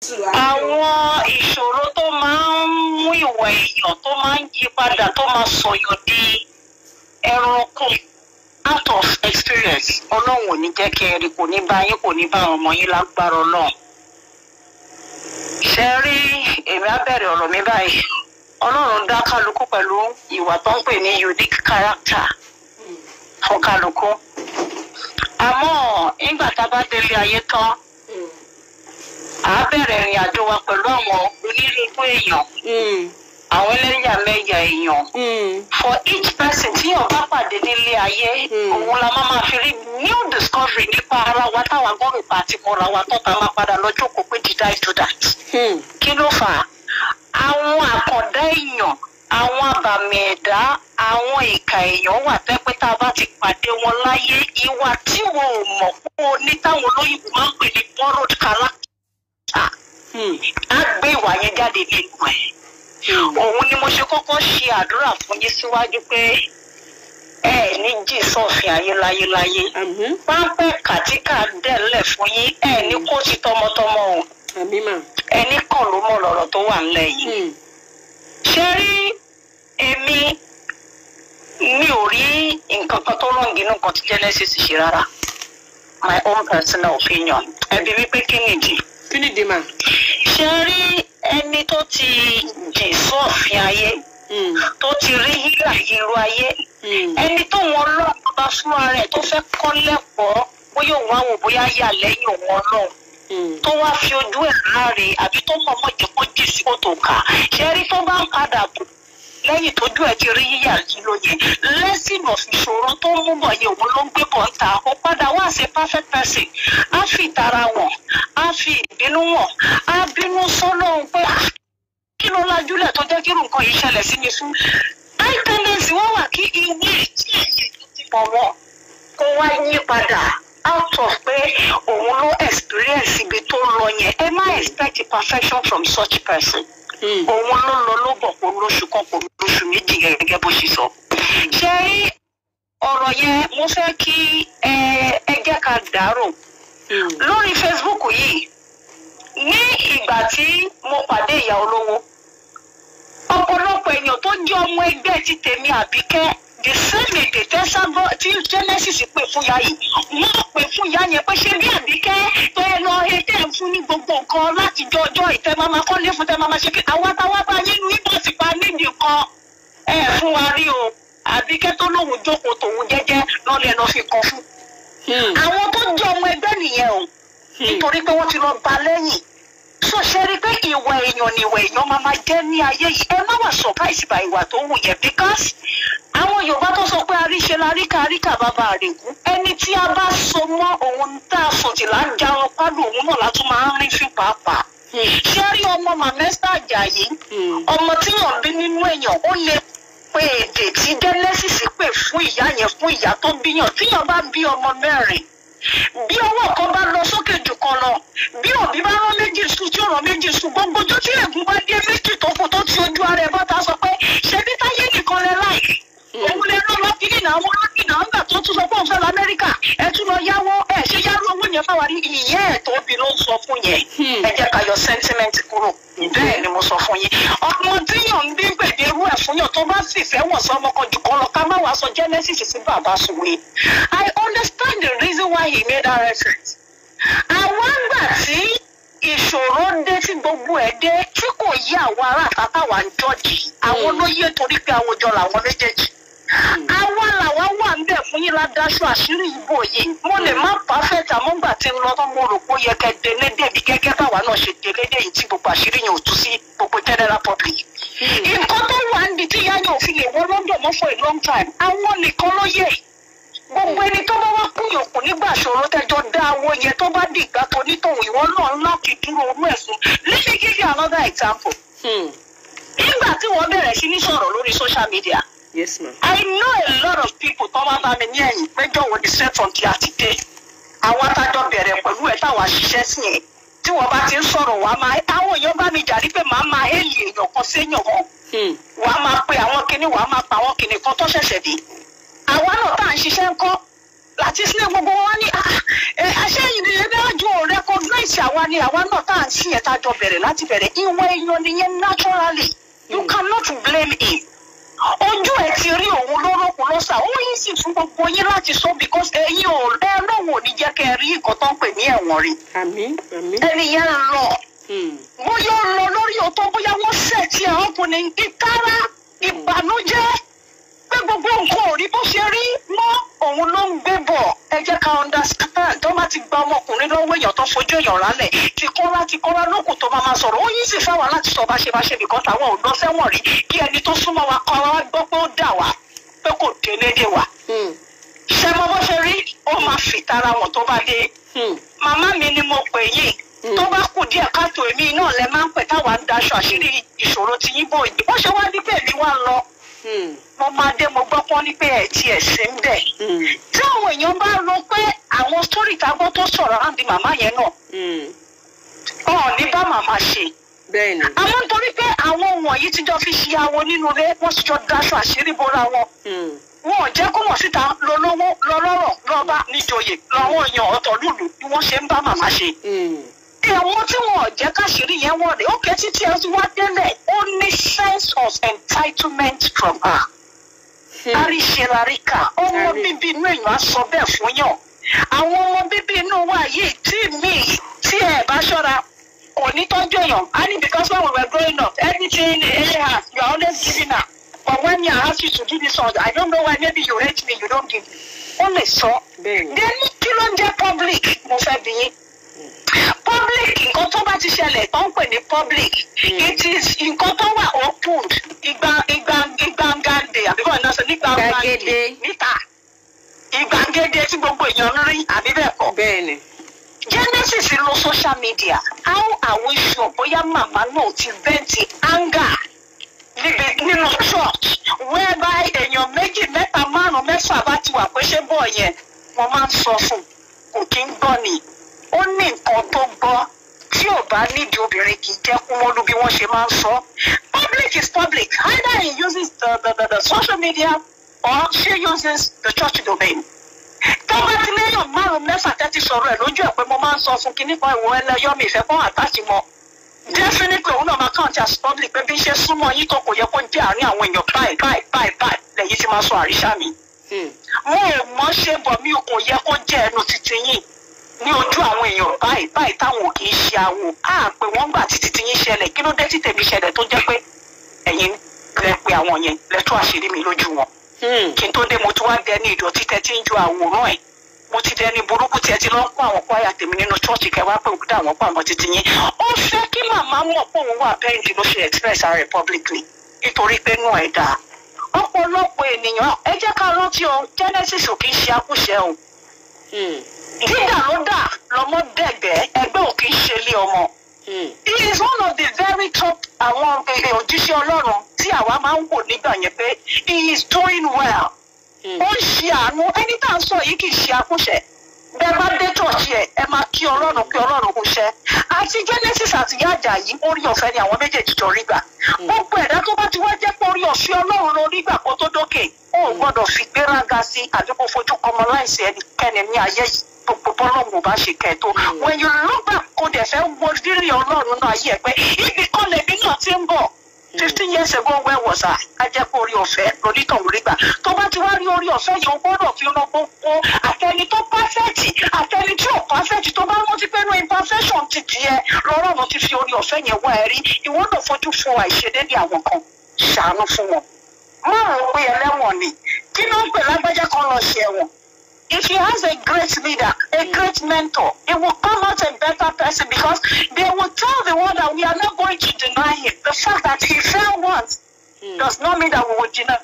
àwọn ìṣòro tó máa ń mú ìwà èèyàn tó máa ń yí padà tó máa sọ̀yàn di ẹranko out of experience ọlọ́run ò ní jẹ́ kí ẹ rí kò ní bá yín kò ní bá àwọn ọmọ yín lágbára ọlọ́run. ṣe rí èmi á bẹ̀rẹ̀ ọ̀rọ̀ mi báyìí ọlọ́run dá kálukú pẹ̀lú ìwà tó ń pè ní unique character fún kálukú. àmọ́ nígbà tá a bá délé ayé tán à á bẹ̀rẹ̀ ìrìn àjò wa pẹ̀lú àwọn onírúurú èèyàn àwọn ẹlẹ́yàmẹ̀yà èèyàn for each person tí yóò bá pàdé nílé ayé òun la máa máa fi rí new discovery nípa ara wa táwa gbọ́dọ̀ pa àti mọ́ra wa tó ta máa padà lọ́jọ́ kó pé did I do that kí ló fà á àwọn àkàndá èèyàn àwọn àbàmì ẹ̀dá àwọn ìka èèyàn wà tẹ́pẹ́ tá a bá ti pàdé wọn láyé ìwà tí wọn ò mọ̀ pé o ní táwọn olóyìnbó máa ń pè ní borrowed character á gbé ìwà yẹn jáde nínú ẹ̀ òun ni mo ṣe kọ́kọ́ ṣe àdúrà fún yín síwájú pé ẹ ní jì sọ̀fin ayé láyéláyé pápẹ́ kàtíkà dẹ̀lẹ̀ fún yín ẹ ní kó ti tọmọtọmọ o ẹni kàn ló mọ̀ lọ́rọ̀ tó wà ńlẹ̀ yìí ṣe rí èmi mi ò rí nǹkan kan tó rọ̀ǹgì nínú nǹkan tí genesis ṣe rárá my own personal opinion ẹbí wípé kí nìdí kí ni dèmà. ṣe rí ẹni tó ti jìn sọ́ọ̀fin ayé tó ti rí hílà ìlú ayé ẹni tó wọn lọ́ọ̀ bá fúnra rẹ̀ tó fẹ́ kọ́ lẹ́kọ̀ọ́ bóyá òun á wò bóyá yà lẹ́yìn òun ọlọ́run tó wá fi ojú ẹ̀ láre àbí tó mọ̀ mọ̀ jẹ́ kó jì sí kòtò ká ṣe rí tó bá ń padà bò lẹ́yìn tójú ẹ̀ ti rí yíyà yìí lóye lẹ́sìn of ìṣòro tó ń mú bọ̀ yẹ òun ló ń gbé bọ̀ ń ta ó padà wá sí perfect person á fi ìtara wọn á fi ìbínú wọn á bínú sọ́lọ́run pé "Ah, kí ló lajúlẹ̀ tó jẹ́ kí irú nǹkan yìí ṣẹlẹ̀ sí mi fún high tendency wọ́n wà kí ìwé tí èyí ti pọ̀ wọ́n kó wá yí padà out of pé òun ló experience ibi tó ń lọ yẹn ẹ má expect perfection from such person òun ló lọ ló bọ̀ kó lóṣù kan kó lóṣù méjì gẹ́gẹ́ bó ṣe sọ. ṣé rí ọ̀rọ̀ yẹn mo fẹ́ kí ẹ ẹ jẹ́ ká dàrò lórí facebook yìí ní ìgbà tí mo pàdé ìyá olówó ọ̀pọ̀lọpọ̀ èèyàn tó jẹ́ ọmọ ẹgbẹ́ ti tèmi àbíkẹ́ the same èdè tẹ́sàbọ̀ tí genesis pè fún ya yìí wọ́n pè fún ya yẹn pé ṣé bí àbíkẹ́ tó yẹ lọ ẹ tẹ́ ń fún ní gbogbo nǹkan láti jọ ọjọ́ ìtẹ́ máa ma kọ́lé fún tẹ́ máa ma ṣe kí àwọn táwa bá yín ní bó ti pa nídìí kan ẹ fún wa rí o àbíkẹ́ tó lóun jókòó tòun jẹ́jẹ́ lọ́lẹ̀ lọ́ fi kan fún. àwọn tó jẹ́ ọmọ ẹgbẹ́ nìyẹn o nítorí pé wọ́n ti lọ gba lẹ́yìn so ṣe rí i pé ìwà èèyàn ni ìwà èèyàn máa ma jẹ́ ní ayé yìí ẹ má wà surprise by ìwà tó wù yẹn because àwọn yorùbá tó sọ pé àríṣe la ríkà ríkà bàbá àrègún ẹni tí a bá so mọ́ òun tá a fòtìlà ń jarun pálù òun náà látún máa ń rí fún pàápàá ṣé rí ọmọ màmẹ́sà àjàyí ọmọ tíyàn bí nínú èèyàn ó lè pe èdè tí genesis pè fún ìyá yẹn fún ìyá tó bíyàn tíyàn bá bí ọmọ mẹ́rin bí ọwọ́ kan bá lọ sókè jù kan lọ bí òbí bá rán méjì sùn tí ó rán méjì sùn gbogbo ojú tí ègún bá dé méjì tó kù tó ti ojú ara ẹ̀ bọ́ta sọ pé ṣebí táyé nìkan lẹ láì òun lè rán lọ kiri náà wọn lọ́kì náà ńgbà tó tún sọ pé òun fẹ́ lọ amẹ́ríkà ẹ tún lọ yáwó ẹ ṣe yárú owó yẹn fáwa rí ìyẹn ẹ̀ tó bí ló ń sọ fún yẹn ẹ jẹ́ ká yọ sentiment kúrò bẹ́ẹ̀ ni mo sọ fún yín ọmọ tíyàn ń bí gbèdérú ẹ̀ fún yàn tó bá sì fẹ́ wọ̀ sí ọmọ kan jù kan lọ ká má wàá sọ genesis sí bàbá sùwé i understand the reason why he made that reference àwọn àgbà tí ìṣòro dé tí gbogbo ẹ̀ dé tí kò yí àwọn ará àtàtà wà ń jọ́jì àwọn ló yé torí pé àwùjọ làwọn méjèèjì àwa làwa wà ń bẹ̀ fún yín ládáṣọ àṣírí ìbò yìí mo lè má pàfẹ́tì àmọ́gbà tí ń lọ tó mo rò pé ó yẹ kẹ́ délé débi gẹ́gẹ́ báwa náà ṣe délé dé yìí tí gbogbo àṣírí yẹn ò tú sí gbogbo general public. nǹkan tó wà ń di tí ìyá yẹn ò fi lè wọ london mọ́ for a long time àwọn nìkan ló yẹ gbogbo ẹni tó bá wá kúnyàn kù nígbà ṣòro tẹjọ dá owó yẹn tó bá di ìgbà tó nítòhún ìwọ náà ńlá kì í dúró orú ẹ̀sùn let me give you another example. nígbà tí wọ́n bẹ̀rẹ̀ sí ní sọ̀rọ̀ lórí social media yes ma. I know a lot of people tó máa bá mi ní ẹ̀yìn péjọ wo ni sẹ́tọ̀n ti àti dé. Àwọn atájọ́ bẹ̀rẹ̀ pẹ̀lú ẹ̀ táwọn àṣìṣe sí yẹn. Tí wọ́n bá ti ń sọ̀rọ̀ wá máa àwọn èèyàn bá mi jàrí pé màá máa hélì èèyàn kan séèyàn kan. Wà á máa pe àwọn kinní wà á máa pa àwọn kinní kan tó ṣẹ̀ṣẹ̀ dé. Àwa náà tá à ń ṣiṣẹ́ ń kọ́. láti sílẹ̀ gbogbo wọn ní àṣẹyìn ni ẹdájú ò recognize àwa ni àwa náà tá à ń sìn ẹ̀ tá a jọ bẹ̀rẹ̀ láti bẹ̀rẹ̀ ìwọ èèyàn nìyẹn naturally you cannot blame him ojú ẹ ti rí òun lórúkún lọ́sà ó yín sì fún gbogbo yín láti sọ because ẹ̀yin ò ẹ lóun ò ní jẹ́ kẹ́ ẹ rí nǹkan tó ń pè ní ẹ̀wọ̀n rí àmín àmín. ẹni yẹn ń lọ Hmm. bóyá ó lọ lórí ọ̀tọ̀ bóyá wọ́n ṣẹ̀tì ẹ̀ ọkùnrin ìtara ìbànújẹ́ pé gbogbo nǹkan ò rí bó ṣe rí mọ́ òun ló ń gbé bọ̀ ẹ jẹ́ ká understand tó bá ti gba ọmọkùnrin lọ́wọ́ èèyàn tó fojú èèyàn rálẹ̀ ti kọ́ra ti kọ́ra lókùn tó máa ma sọ̀rọ̀ ó yín sì fẹ́ wà láti sọ bá ṣe bá ṣe nìkan táwọn ò lọ sẹ́wọ̀n rí kí ẹni tó súnmọ́ wa kọ́ wa gbọ́ pé ó dà wá pé kò délé dé wa Hmm. ṣé mo bó ṣe rí ó máa fìtara wọn tó bá dé Hmm. màmá mi ni mo pè yìí tó bá kù díẹ̀ káàtó èmi náà lẹ máa ń pè táwa ń daṣọ àṣírí ìṣòro ti yín bò yìí wọ́n ṣe wá ní pé èmi wá lọ Hmm. mo máa dé mo gbọ́ pọ́n ní pé ẹ̀ tí ẹ̀ sí ń bẹ̀. Hmm. tí àwọn èèyàn bá rò pé àwọn sítórì tágbọ́ tó sọ̀rọ̀ àǹdí màmá yẹn náà Hmm. wọn ò ní bá màmá ṣe. bẹ́ẹ̀ ni. àmọ́ nítorí pé àwọn wọ̀nyí ti jọ fi ṣe awo nínú ilé wọ́n ti jọ daṣọ àṣírí bóra wọn Hmm. wọn ò jẹ́ kó mọ̀ síta lọ́lọ́wọ́ lọ́lọ́rọ̀ lọ́ba níjòyè lọ́wọ́ èèyàn ọ̀tọ̀ lùlù bí wọ́n ṣe ń bá màmá ṣe Hmm. àwọn tí wọn ò jẹ́ káṣírí yẹn wọ̀ rẹ̀ ó kẹ́ títí ẹ ti wá délẹ̀ ó ní sense of entitlement from her. àríṣeláríkà ọmọ Àrí. bíbí inú èèyàn á sọ bẹ́ẹ̀ fún yàn àwọn ọmọ bíbí inú wa yìí tí mi tí ẹ bá ṣọ́ra kò ní tọ́jú èèyàn á ní because when we were growing up anything anyhow you are always giving her but when you ask you to do this one I don't know why maybe you hate me you don't give me ó lè sọ bẹ́ẹ̀ ni. then kí ló ń jẹ́ public mo fẹ́ bí yín public nǹkan tó bá ti ṣẹlẹ̀ tó ń pè ní public it is nǹkan tó wà opened ìgbà ìgbà ìgbàngàdè àbíkọ́ ìná sọ nígbà Gbàgede. níta ìgbàgede tí gbogbo èèyàn ń rí àbí bẹ́ẹ̀ kọ́ bẹ́ẹ̀ ni. genesis lo social media how are we sure bóyá màmá náà ti vẹ́ǹtì anger níbi nínú church whereby èèyàn méjì mẹ́ta márùn-ún mẹ́fà bá ti wà pé ṣé bọ̀ yẹn wọ́n máa ń sọ fún un kò kí ń gbọ́ ni ó ní nǹkan tó gbọ́ tí ò bá nídìí obìnrin kì í jẹ́ kún mọ́lú bí wọ́n ṣe máa ń sọ public is public either he uses the the the, the social media or she uses the church domain tó bá ti léèyàn márùn mẹ́fà tẹ́tí sọ̀rọ̀ ẹ̀ lójú ẹ̀ pé mo máa ń sọ fún kinní kan ìwọ ẹlẹ́yọ́ mi ìfẹ́ fún àtàkì mọ́ definitely òun náà máa count as public pé bí ń ṣe súnmọ́ yín tó kò yẹ kó jẹ́ àárín àwọn èèyàn báyìí báyìí báyìí báyìí lẹ́yìn tí máa sọ àríṣà mi Hmm. mo ò mọ̀ ṣe bọ̀ mi ò kò yẹ kó jẹ́ ẹnu títí yín ní ojú àwọn èèyàn báyìí báyìí táwọn ò kì í ṣe àwò á pé wọ́n gbà títí tí yín ṣẹlẹ̀ kí ló dé tí tèmi ṣẹlẹ̀ tó jẹ́ pé ẹ̀yin lẹ pé àwọn yẹn lẹ tú àṣírí mi lójú wọn Hmm. kí n tó dé mo tún wá dẹni ìdọ̀tí tẹ tí ń ju àwòrán ẹ̀ mo ti dẹni burúkú tí ẹ ti lọ ń kó àwọn kwaya tèmi nínú ṣọ́ọ̀ṣì kẹwàá pé òkúta àwọn pàmò títí yín ó fẹ́ kí màmá mọ̀ pé òun wà bẹ́ẹ̀ndì ló ṣe express ara ẹ̀ publicly nítorí pé nù ẹ̀ dáa ọ̀pọ̀lọpọ̀ ènìyàn ẹ jẹ́ ká rántí o genesis ò kì í ṣe akúṣẹ̀ o Hmm. dídà ló dà lọmọ dẹ̀gbẹ́ ẹgbẹ́ ò kì í ṣe ilé ọmọ Hmm. he is one of the very top àwọn eh, òjíṣẹ́ ọlọ́run tí àwa máa ń wò nígbà yẹn pé he is doing well Hmm. ó ń ṣe àánú ẹni tá à ń sọ yìí kì í ṣe akúṣẹ̀ bẹ́ẹ̀ bá dé tọ̀ọ̀ṣì ẹ̀ ẹ máa kí ọlọ́run kí ọlọ́run kò ṣẹ́ àti genesis àti yájà yìí orí ọ̀fẹ́ ni àwọn méjèèjì jọ rí gbà gbogbo ẹ̀dá tó bá ti wá jẹ́ pé orí ọ̀fẹ́ ọlọ́run ló rí gbà kó tó dókè ó ò gbọ́dọ̀ fi gbéraga sí àdúgbò fojú kọmọ láìsí ẹnikẹ́ni ní ayé yìí gbogbo bọ́lọ́mù bá ṣe kẹ́ tó when you look back kó dẹ̀ fẹ́ wo rírì ọlọ́run náà ayé ẹ̀ pé ibì kan lèmi náà ti ń bọ̀ fifteen years ago where was I? a jẹ́ pé orí ọ̀fẹ́ lonítọ̀hún rí gbà tó bá ti wá rí orí ọ̀fẹ́ yìí o gbọ́dọ̀ fi ran gbogbo àtẹni tó pàfẹ́tì àtẹni tí ò pàfẹ́tì tó bá rántí pé no imperfection ti tiẹ̀ lọ́rọ̀ ló ti fi orí ọ̀fẹ́ yẹn wá ẹ rí ìwọ náà fojú fo àìṣedéédé àwọn kan ṣàánú fún wọn. má rò ó pé ẹlẹ́wọ̀n ni kí ló ń pè lágbájá kan lọ ṣe ẹ̀wọ̀n if he has a great leader, a great mentor, he will come out a better person because they will tell the world that we are not going to deny him. The fact that he fell once Hmm. does not mean that we will deny.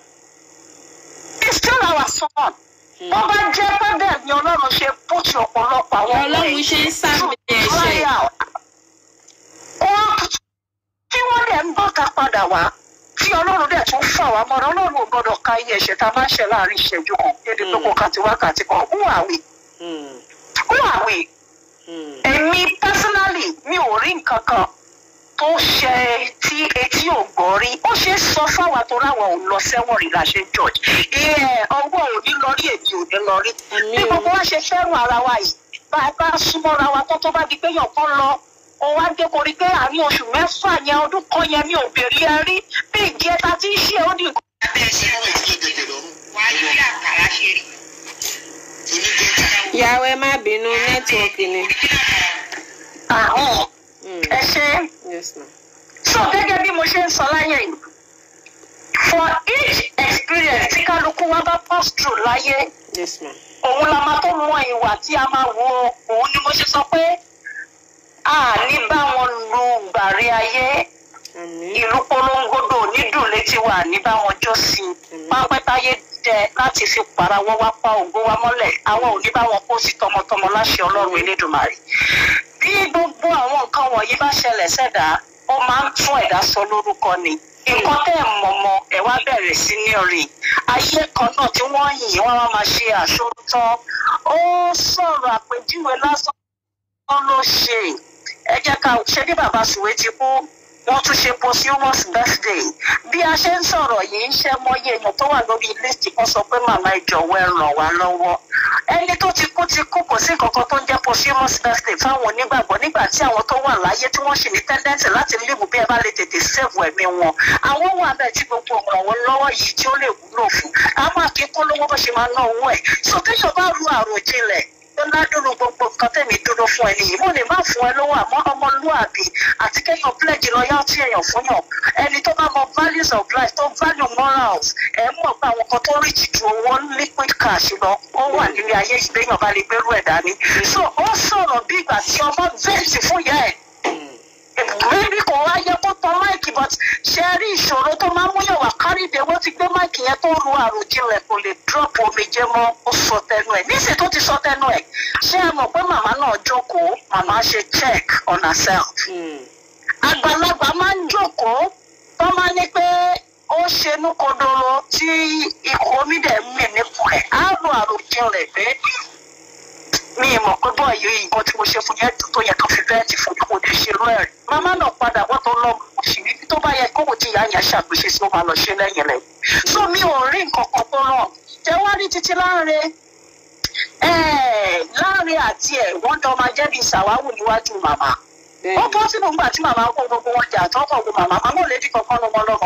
He's still our son. Bó bá jẹ́ pé bẹ́ẹ̀ ni Ọlọ́run ṣe bùtù ọ̀pọ̀lọpọ̀ àwọn ọmọ Ọlọ́run ẹ̀ ṣe ń sàmì to ẹ̀ṣẹ̀. cry out. Wọ́n tí wọ́n dẹ̀ ń bọ́ ká padà wá tí Ọlọ́run dẹ̀ tún fà wá mọ́ra Ọlọ́run ò gbọ́dọ̀ ka iye ẹ̀ṣẹ̀ tá a máa ń ṣe láàrin ìṣẹ́jú kan dédé pé kò kàti wákàtí kan who are we? Hmm. who are we? Hmm. èmi personally mi ò rí nǹkan kan tó ṣe tí etí ò gbọ́ rí ó ṣe é sọ fáwa tó ráwọ̀ ò lọ sẹ́wọ̀n rí la ṣe ń judge ìyẹn ọwọ́ ò ní lọ rí èmi ò ní lọ rí Àmín bí o. gbogbo wa ṣe fẹ́ràn ara wa yìí bá a bá súnmọ́ra wa tó tó bá di pé yàn kan lọ ó wá dé korí pé àárín oṣù mẹ́fà yẹn ọdún kan yẹn mi ò béèrè ẹ rí bí ìdí ẹta tí ń ṣe ó di abẹ́ ṣe wọ́n ìdílé gẹ̀gẹ̀ lọ́rùn. wàá rí bí àkàrà ṣe rí. onígẹ̀gẹ̀ ìyàwó ẹ má bínú nẹ́tíwọ̀kì ni. àwọn Mm. ẹ ṣe é. yes ma. so gẹ́gẹ́ bí mo ṣe ń sọ láyé yìí for each experience tí kálukú wa bá pass through láyé yes ma. òun la máa tó mọ ìwà tí a máa wo òun ni mo ṣe sọ pé a ní bá wọn lu gbàrí ayé àmín. ìlú polongodo nídùn létí wa ní bá wọn jó sí i pápẹ́táyé jẹ láti fi parawọ́ wá pa ògo wa mọ́lẹ̀ àwọn ò ní bá wọn kó sí tọmọtọmọ láṣẹ ọlọ́run elédùnmarè bí gbogbo àwọn nǹkan wọ̀nyí bá ṣẹlẹ̀ sẹ́dá ó máa ń tún ẹ̀dá sọ lórúkọ ni nǹkan tẹ́ ẹ̀ mọ̀mọ́ ẹ̀ wá bẹ̀rẹ̀ sí ní rìn ayé kan náà tí wọ́n yìn wọ́n wá máa ṣe àṣotán ó sọ̀rọ̀ àpèjúwe lásán ló ṣe ẹ jẹ́ ká ṣe bí bàbá sùwé ti kú wọ́n tún ṣe posthumous birthday bí a ṣe ń sọ̀rọ̀ yìí ń ṣe mọ́yé èèyàn tó wà lórí list kan sọ pé màmá ìjọ̀wọ́ ẹ ràn wá lọ́wọ́ ẹni tó ti kú ti kú kò sí nǹkan kan tó ń jẹ́ posthumous birthday fáwọn onígbàgbọ́ nígbà tí àwọn tó wà láyé tí wọ́n sì ní tendency láti léwu bí ẹ bá lè tètè save ẹ̀mí wọn àwọn wà bẹ́ẹ̀ tí gbogbo ìrànwọ́ lọ́wọ́ yìí tí ó lè wúlò fún àwọn akíkún lówó bó ṣe máa ná owó ẹ̀ so téèyàn bá ru àròjinlẹ̀ tó ládùúrú gbogbo nǹkan tẹ̀mí dúró fún ẹni yìí mo lè má fún ẹ lówó àmọ́ ọmọlúwàbí àti kéèyàn pledge loyalty èèyàn fún yàn ẹni tó bá mọ values of life tó value morals ẹ mọ̀ pé àwọn kan tó rí jìjù owó liquid cash lọ ó wà nílé ayé ìgbéyàn bá lè gbérú ẹ̀ dání so ó sọ̀rọ̀ bí ìgbà tí ọmọ vẹ́ǹtì fún ìyá ẹ̀ bébí kò wá yẹ kó tọ máìkì but ṣe rí ìṣòro tó máa ń múyàn wá kárìdé wọ́n ti gbé máìkì yẹn tó ru àròjinlẹ̀ kò lè drop omijé mọ́ ó sọ tẹnu ẹ̀ níṣẹ́ tó ti sọ tẹnu ẹ̀ ṣé ẹ mọ̀ pé màmá náà jókòó màmá ṣe check on herself Mm. àgbàlagbà máa ń jókòó tó máa ní pé ó ṣenú kodoro tí ikọ̀ omi dẹ̀ ń mì nípò ẹ̀ á lo àròjinlẹ̀ pé mi ì mọ̀ pé bọ́ yìí nǹkan tí mo ṣe fún yẹn tó yẹ kó fi bẹ́ẹ̀tì fún mi kò ní ṣe irú ẹ̀ rí. màmá náà padà wọ́n tó lọ sí ibi tó bá yẹ kó wò tí ìyá yẹn ṣàgbéṣe sí ó máa lọ ṣe lẹ́yìn rẹ̀. so mi ò rí nǹkan kan tó ràn jẹ́ wá rí títí láre láre àti ẹ̀ wọ́n jọ máa jẹ́ bí sàwáwù níwájú màmá. ó bẹ́ẹ̀ bọ́ sínú ìgbà tí màmá kó gbogbo wọn jà tọ́kọ̀ gbogbo màmá màmá ò lè bí kankan lọ́mọ lọ́mọ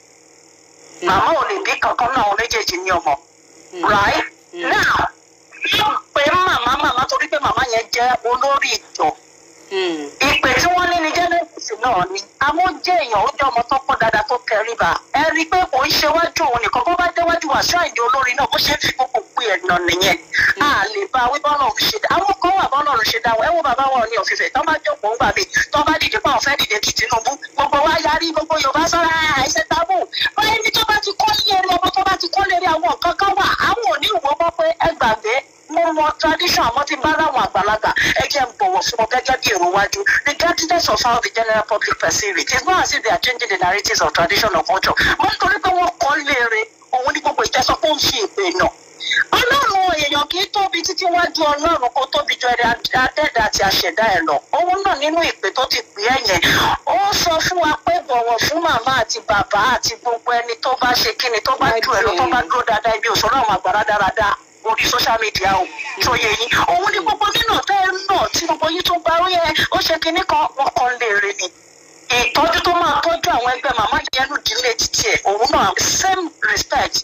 màmá ò lè bí kankan náà àwọn méjèèjì ní ọmọ right now yóò pé màmá màmá torí pé màmá yẹn jẹ́ olórí ìjọ Mm. ìpè tí wọ́n ní ní genesis náà ni àwọn jẹ́ èèyàn ó jẹ́ ọmọ tó pọ̀ dáadáa tó tẹríba ẹ rí i pé kò ń ṣe wájú òun nìkan bó bá déwájú wàásù àìdí olórí náà bó ṣe ń fi gbogbo pé ẹ̀nà nìyẹn a lè bá wí bọ́ọ̀lù òun ṣe dá àwọn kan wà bọ́ọ̀lù òun ṣe dá ẹ wo bàbá wọn ní òfìfẹ́ tó bá jókòó ń gbà mí tó bá dìde pé àwọn fẹ́ dìde kí Tinubu gbogbo wa yarí gbogbo Yorùbá sọ́ra àìsẹ̀ tábù báyìí ní tó bá ti kọ́ lérí ọmọ tó bá ti kọ́ lérí àwọn nǹkan kan wà àwọn ò ní ìwọ mọ́ pé ẹ gbàgbé mo mọ tradition àmọ́ tí bá láwọn àgbàlagbà ẹ jẹ́ ń bọ̀wọ̀ fún wọn gẹ́gẹ́ bí èrò wájú regardless of how the general public perceive it it's not as if they are changing the narratives of tradition or culture mo nítorí pé wọ́n kọ́ léere òun ní gbogbo ìjẹ́sọ pé ó ń ṣe ìpè náà ọlọ́run èèyàn kì í tóbi títí wájú ọlọ́run kó tóbi ju ẹ̀rẹ̀ adẹ́dà àti àṣẹ̀dá ẹ̀ lọ òun náà nínú ìpè tó ti pè é yẹn ó sọ fún wa pé bọ̀wọ̀ fún màmá àti bàbá àti gbogbo ẹni tó bá ṣe kíni tó bá jù ẹ̀ lọ tó bá dúró dáadáa ibi òṣòro àwọn àgbàrá dáradára orí social media o tó yẹ yín òun ni gbogbo nínú tẹ́ ẹ náà tí gbogbo yín tó gba ó yẹ ó ṣe kinní kan wọn kàn léèrè ni ìtọ́jú tó máa tọ́jú àwọn ẹgbẹ́ màmá yẹn nù dílé títí ẹ̀ òun náà same respect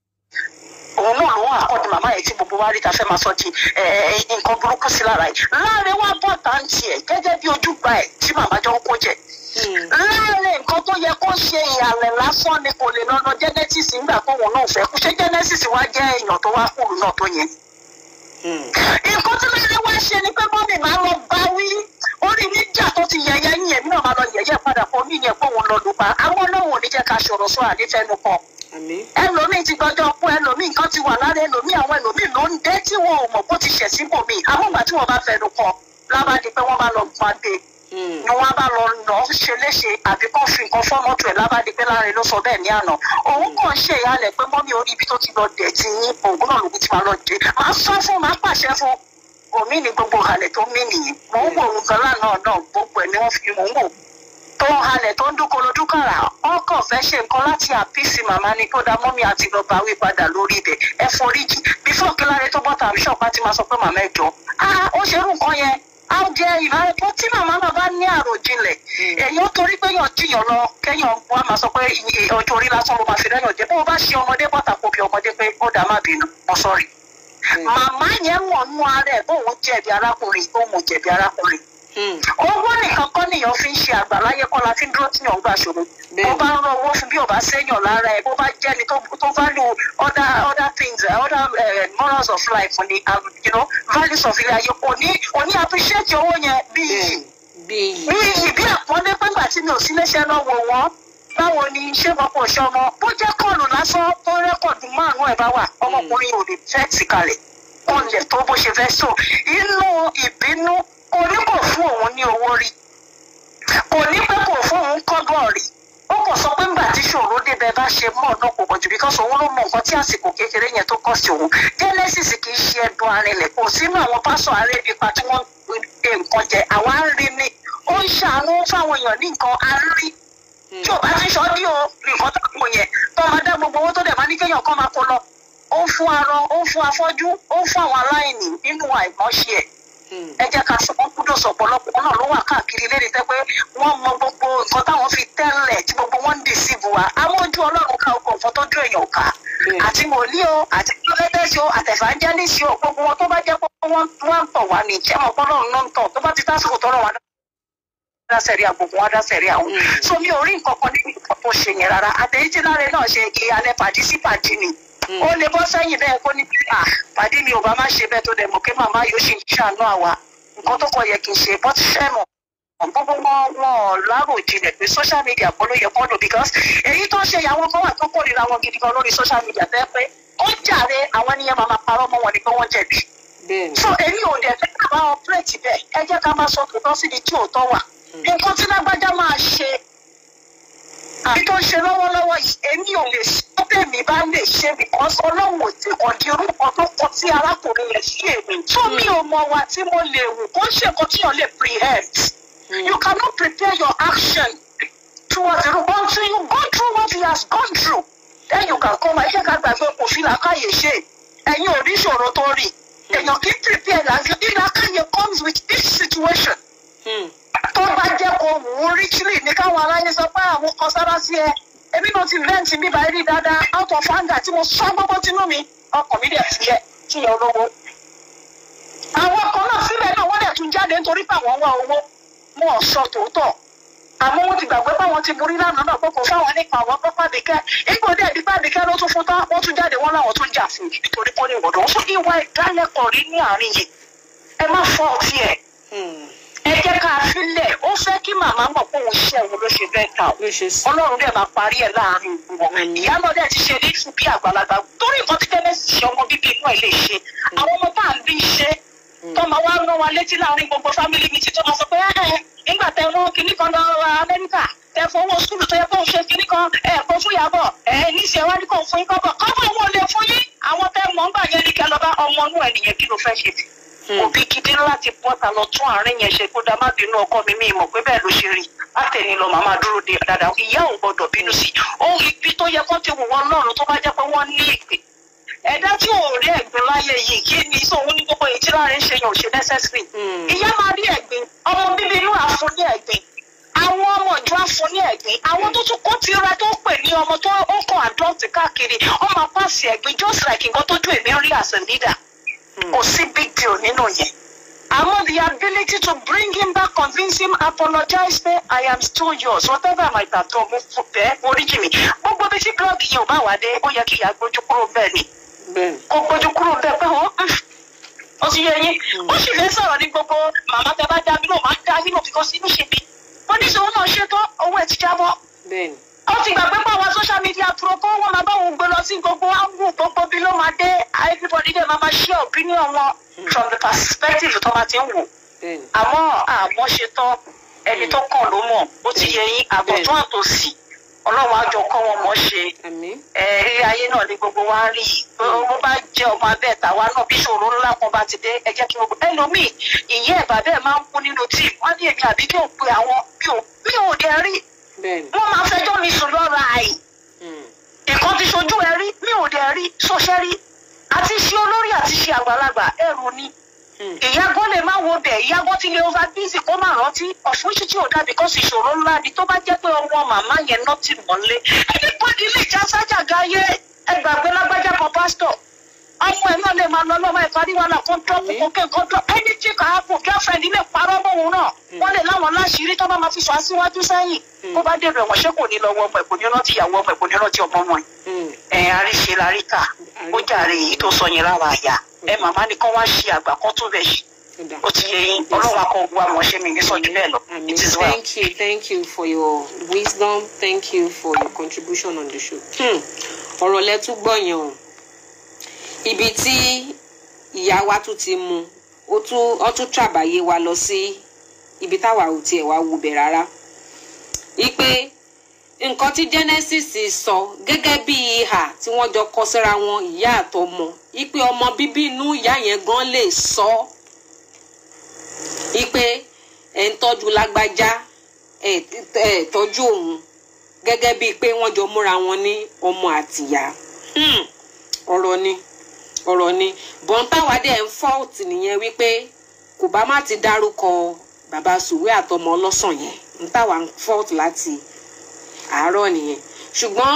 òun náà ló wà àkọ́dù màmá yẹn tí gbogbo wa rí ta fẹ́ máa sọ di ẹ, ẹ, nǹkan burúkú sí lára yìí láàrin wa bọ̀ táǹtì ẹ̀ gẹ́gẹ́ bí ojúgbà ẹ̀ tí màmá jọ ń kó jẹ Mm. láàrin nǹkan tó yẹ kó ṣe ìhàlẹ̀ lásán ni kò lè lọ́nà genesis nígbà tóun náà fẹ́ kú ṣé genesis wá jẹ́ èèyàn tó wá kúrú náà tó yẹn Mm. nǹkan tí láàrin wá ṣe ni pé mọ́mì máa lọ bá wí orí níjà tó ti yẹ̀yẹ́ yín èmi náà máa lọ yẹ̀yẹ́ padà fún mí yẹn pé òun lọ lù pa àwọn ọlọ́run ò ní jẹ́ ká ṣòro sọ àdífẹ́nu kan àmín ẹlòmíì ti gbọdọ kú ẹlòmíì nǹkan ti wà lára ẹlòmíì àwọn ẹlòmíì ló ń dé tí wọn ò mọ bó ti ṣẹ̀ síbòmíì àwọn ìgbà tí wọn bá fẹnu kọ lábàdí pé wọn bá lọ gbọn adé Mm. ni wọn bá lọ lọ ṣe léṣe àbí kàn fi nǹkan fọmọtò ẹ lábàdí pé láàrin ló sọ bẹ́ẹ̀ ní àná òun kàn ṣe ìyálẹ̀ pé mọ́mí orí ibi tó ti lọ dẹ̀ ti yín òun náà lòun ti máa lọ dé máa sọ fún máa pàṣẹ fún omi ní gbogbo ìhàlẹ̀ tó mí nìyí mò ń wò òun gan lánàá náà gbogbo ẹ̀ ni wọ́n fi mò ń wò tó wọn halẹ̀ tó ń dúnkoro dúkàrà wọn kàn fẹ́ ṣe nǹkan láti àpíìsì màmá ni tó dá mọ́mí àti bàbá wí padà lórí ibẹ̀ ẹ foríjì bífọ̀ kíláre tó bọ́ta bíṣọ̀pá ti máa sọ pé màmá ẹ jọ ah ó ṣerú nǹkan yẹn á jẹ ìbára tó tí màmá náà bá ní àròjinlẹ̀ èèyàn torí pé yàn jiyàn lọ kéèyàn wá máa sọ pé iye ọjọ́ orí lásán ló máa fi rẹ́yàn jẹ bó o bá ṣe ọmọdé bọ́ta kó bí ọmọdé pé ó dá má bínú mo sọ̀rì màmá yẹn wọ̀n nú ara ẹ̀ bóun jẹ̀bi arákùnrin bóun jẹ̀bi arákùnrin owó nìkan kọ́ nìyàn fi ń ṣe àgbàláyé kọ́ la fi ń dúró tíyàn ń gbà ṣòro bó bá ń rọ owó fún bí ò bá séèyàn lára ẹ̀ bó bá jẹ́ni tó tó value other other things uh, other uh, morals of life ni um, you know values of ilé ayé kò ní kò ní appreciate owó yẹn bí iyì bíi bí iyì bí àpọ́nlé pẹ́gbà tí mi ò sí léṣẹ́ náà wò wọ́n báwo ni ṣé wọn kò ṣe ọmọ bó jẹ́ kọ́ọ̀lù lásán tó rẹ́kọ̀dù márùn-ún ẹ̀ bá wà ọmọkùnrin ò lè fẹ́ tì kalẹ̀ kò lè tó bó ṣe fẹ́ so inú ìbínú kò ní kò fún òun ní owó rí kò ní pé kò fún òun kọ́gbọ̀n rí ó kò sọ pé ńgbà tí ṣòro débẹ̀ bá ṣe mọ́ ọ̀nà kò pọ̀jù because òun ló mọ nǹkan tí àsìkò kékeré yẹn tó kọ́ sí òun genesis kì í ṣe ẹdun arinlẹ̀ kò sínú àwọn pásọ̀ arébipa tí wọ́n ń gbé nǹkan jẹ àwa ń rí ni ó ń ṣàánú fáwọn èèyàn ní nǹkan a rí tí ò bá ti sọ bí o nǹkan tó kù yẹn tó máa dá gbogbo owó tó dẹ̀ máa ní kéèyàn kan máa kó lọ ó ń fún arọ ó ń fún afọ́jú ó ń fún àwọn aláìní nínú àìmọ́ṣe ẹ̀ ẹ jẹ́ ká sọ kúndùn sọ̀pọ̀lọpọ̀ náà ló wà káàkiri léde tẹ́ pé wọ́n mọ gbogbo nǹkan táwọn fi tẹ́lẹ̀ tí gbogbo wọn ń dì sí buwa àwọn ojú ọlọ́run ká ọkọ̀ nǹkan tó dún èèyàn ká àti wòlíì o àti lọ́lẹ́dẹ́sì o àtẹ̀fàǹjẹ́lìsì o gbogbo wọn tó bá jẹ́ pé wọ́n wọ́n ń tọ̀ wá ní ìjẹ́ mọ̀ pọ́nlọ́run náà ń tọ̀ tó bá ti tásìkò tọ́rọ̀ wá dá sẹ̀rí àgbòkùn wá dá sẹ̀rí àwọn so mi ò rí nǹkan kan níbi nǹkan tó ṣe yẹn rárá àtẹ̀yìntì láre náà ṣe ìyàlẹ̀ pàdí sí pàdí ni ó lè bọ́ sẹ́yìn bẹ́ẹ̀ kó ní à pàdé mi ò bá má ṣe bẹ́ẹ̀ tó dẹ̀ mọ̀ pé màmá yóò ṣì ń ṣàánú àwa nǹkan tó kọ yẹ kí n ṣe bọ́ ti fẹ́ mọ̀ gbogbo wọn wọn lárò jinlẹ̀ pé social media kọ́ ló yẹ kọ́ lò because èyí tó ń ṣe ìyàwó kan wà tó kórìíra wọn gidi gan lórí social media tẹ́ pé ó jàre àwọn ènìyàn máa máa parọ́ mọ́ wọn ni pé wọ́n jẹ̀bi bẹ́ẹ̀ so èmi ò dẹ̀ fẹ́ ká bá ọpẹ́rẹ́tì bẹ́ẹ̀ ẹ jẹ́ ká máa sọ tòótọ́ síbi tí òótọ́ wà nǹkan tí lágbájá máa ṣe àbí tó ń ṣe lọ́wọ́lọ́wọ́ yìí èmi ò lè ṣe tèmi bá lè ṣe because ọlọ́run ò tí kàn di orúkọ tó kọ sí arákùnrin yẹn sí èmi tó mi ò mọ wa tí mo lè wù kó ṣe nǹkan tí yàn lè preempt you cannot prepare your action towards the until you go through what he has gone through then you can come ẹ ṣe ká gbàgbé kò fi làákàyè ṣe ẹ̀yin ò rí ìṣòro tó rí èèyàn kì í prepare làákàyè comes with each situation tó bá jẹ́ kó wù ú richly ní káwọn aráyé sọ pé àwọn kan sára sí ẹ èmi náà ti rẹ́ǹtì mi báyìí rí dáadáa out of anger tí mo sọ gbogbo tinú mi ọkàn mi dẹ̀ fi yẹ kí yẹ olówó. àwọn kan náà síbẹ̀ náà wọ́n dẹ̀ tún jáde nítorí pé àwọn wá owó wọn ò sọ tòótọ́ àmọ́ wọ́n ti gbàgbé pé àwọn ti borí lánàá náà pé kò fáwọn nípa àwọn pápá àdìkẹ́ ipò dẹ̀ bí pàdìkẹ́ ló tún fún tán wọ́n tún jáde wọ́n láwọn tún jà fún un nítorí pé ó ní ìwọ̀dọ̀ wọ́n fún ìwà ìdálẹ́kọ̀ọ́ rí ní àárín yìí ẹ má fọ́ ọtí ẹ̀ ẹ jẹ́ ká filẹ̀ ó fẹ́ kí màmá mọ̀ pé òun ṣe òun ló ṣe bẹ́ẹ̀ ta o ló ṣe sí. ọlọ́run dẹ̀ máa parí ẹ̀ láàrin wọn ìyá náà dẹ̀ ti ṣe ní fún bí àgbàlagbà torí nǹkan tí kẹ́mẹ́sì ṣe ọmọ bíbí inú ẹ̀ lè ṣe àwọn ọmọ tá à ń bí ṣe tó máa wá rán wa létí láàrin gbogbo fámìlì mi ti tó máa sọ pé ẹ nígbà tẹ rán kinní kan lọ amẹ́ríkà tẹ fowó skulu tó yẹ kó ṣe kinní kan ẹ kó fún yàbọ̀ ẹ níṣẹ́ wá ní kó fún yín kọ́bọ̀ kọ́bọ̀ wọn lè fún yín àwọn tẹ mọ̀ ń gbà yẹn ní kẹ́ lọ bá ọmọ inú ẹ̀ nìyẹn kí ló fẹ́ ṣe sí òbí gidi láti bọ́ta lọ tún àárín yẹn ṣe kó dá má bínú ọkọ mi mi mọ̀ pé bẹ́ẹ̀ ló ṣe rí látẹ̀ni lọ màmá dúró de dáadáa ìyá ò gbọdọ̀ bínú sí i ó ibi tó yẹ kó ti wù wọn lọ́rùn tó bá jẹ́ pé wọ́n ní ìpè ẹ̀dá tí ò rí ẹ̀gbin láyé yìí kí ni sóhun ní gbogbo èyí tí láàrin ṣe yàn ò ṣe necessary ìyá máa rí ẹ̀gbin ọmọ bíbí inú àfún ní ẹ̀gbin àwọn ọmọ ìjọ àfún ní ẹ̀gbin àwọn tó tún kó tira tó pè ní ọmọ tó ó kàn adult káàkiri ọmọ pàṣẹ ẹ̀gbin just like nǹkan tó dún èmi rí as a leader kò sí big deal nínú yẹn. Àmọ́ the ability to bring him back, convince him, apologize pé I am still yours, whatever I might have done, mo fún bẹ́ẹ̀ oríjì mi. Gbogbo bí tí blọọgì yẹn ò bá wà dé, ó yẹ kí ìyá gbójú kúrò bẹ́ẹ̀ ni. bẹ́ẹ̀ Kó gbójú kúrò bẹ́ẹ̀ pé ó ó ti yẹ yín. Ó sì lè sọ̀rọ̀ ní gbogbo màmá tẹ bá dá mi náà máa dá yín náà because inú ṣe bí. Wọ́n ní sọ náà ṣètò owó ẹ̀ ti jábọ́ bẹ́ẹ̀ ni. ó ti gbàgbé pé àwọn social media pro kó wọn máa bá òun gbé lọ sí gbogbo áńgù gbogbo bí ló máa dé everybody dẹ̀ máa máa share opinion wọn from the perspective tó máa ti ń wò bẹ́ẹ̀ ni. àmọ́ àmọ́ ṣe tán ẹni tó kàn ló mọ̀ ó ti yẹ yín àbọ̀tún àtòsí ọlọ́run á jọ kọ́ wọn mọ́ ṣe àmín rí ayé náà ní gbogbo wa ń rí yìí bó bá jẹ́ ọmọ abẹ́ tàwa náà bí ṣòro ńlá kan bá ti dé ẹ jẹ́ kí gbogbo ẹlòmíì ìyá ẹ̀ bàbá ẹ̀ máa ń kú nínú tíì wọ́n ní èmi àbí kí n pe àwọn bí ò bí ò dẹ̀ rí bẹ́ẹ̀ ni wọ́n máa fẹjọ́ mi sùn lọ́ra àì Hmm. nǹkan ti ṣojú ẹ rí mi ò dẹ̀ rí sọ́ṣẹ́ rí àti ṣe olórí àti ṣe àgbàlagbà ẹrù ni Hmm. ìyàgò lè má wo bẹ̀ ìyàgò ti lè over busy kó má rántí ọ̀ṣun ṣíṣí ò dà because ìṣòro ńlá ni tó bá jẹ́ pé ọmọ màmá yẹn náà ti mọ́lé anybody lè já sájà gáyé ẹgbàgbé lágbájá kan pásítọ̀ ọmọ ẹ̀ náà lè máa lọ lọ́wọ́ ẹ̀ka ní wàhálà kan drop Àmín. kókè kan drop anything can happen girlfriend lè parọ́ mọ́ òun náà wọ́n lè láwọn láṣìírí tó bá máa fi sọ aṣíwájú sẹ́yìn kó bá dèrò ẹ̀wọ̀n ṣé kò ní lọ́wọ́ ọmọ ẹ̀ kò ní rántí ìyàwó ọmọ ẹ̀ kò ní rántí ọmọ ọmọ ẹ̀ Hmm. ẹ àríṣe laríkà ó jàre èyí tó sọ yẹn lára àyà ẹ màmá ni kán wá ṣe àgbà kan tó bẹ ṣe Ó dà. ó ti yẹ yín ọlọ́wà kan wá mọ̀ ṣe mi ní sọ́jú bẹ́ẹ̀ lọ Amen. it is well. Thank you, thank you for your wisdom. Thank you for your contribution on the show. Hmm. Ọ̀rọ̀ lẹ tún gbọ́ yẹn o. Ibi tí ìyá wa tún ti mu, ó tún ó tún ṣàbàyè wa lọ sí ibi táwa ò tiẹ̀ wá wù bẹ̀ rárá. Ipe nǹkan tí Genesis sọ gẹ́gẹ́ bí ìhà tí wọ́n jọ kọ síra wọn ìyá àtọmọ. Ipe ọmọ bíbí inú ìyá yẹn gan lè sọ ọ́ ipe ẹ̀ ń tọ́jú lágbájá ẹ̀ ẹ̀ tọ́jú òun gẹ́gẹ́ bíi pé wọ́n jọ múra wọn ní ọmọ àtìyá Hmm, ọ̀rọ̀ ni ọ̀rọ̀ ni bọ́n táwa dẹ̀ ń fault nìyẹn wípé kò bá má ti dárúkọ bàbá sùwé àtọmọ ọlọ́sàn yẹn ń táwa ń fault láti àárọ̀ nìyẹn ṣùgbọ́n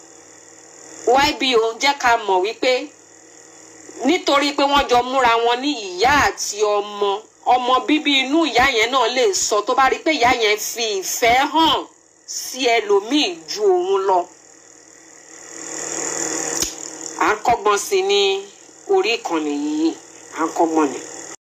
YBO jẹ́ ká mọ̀ wípé nítorí pé wọ́n jọ múra wọn ní ìyá àti ọmọ ọmọ bíbí inú ìyá yẹn náà lè sọ tó bá rí i pé ìyá yẹn fi ìfẹ́ hàn sí ẹlòmíì ju òun lọ. à ń kọ́gbọ́n sí i ní orí ìkànnì yìí à ń kọ́gbọ́n ni.